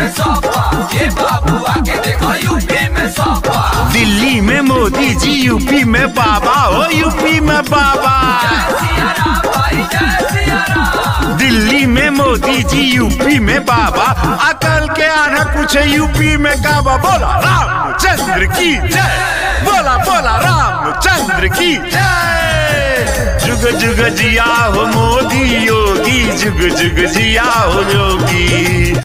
में सपा ये बाबू आके देखो यूपी में सपा दिल्ली में मोदी जी यूपी में बाबा हो यूपी में बाबा सिया राम भाई जय सिया राम दिल्ली में मोदी जी यूपी में बाबा अकल के आना पूछे यूपी में काबा बोला रामचंद्र की जय बोला बोला रामचंद्र की जय जुग जुग जिया हो मोदी योगी जुग जुग जिया हो योगी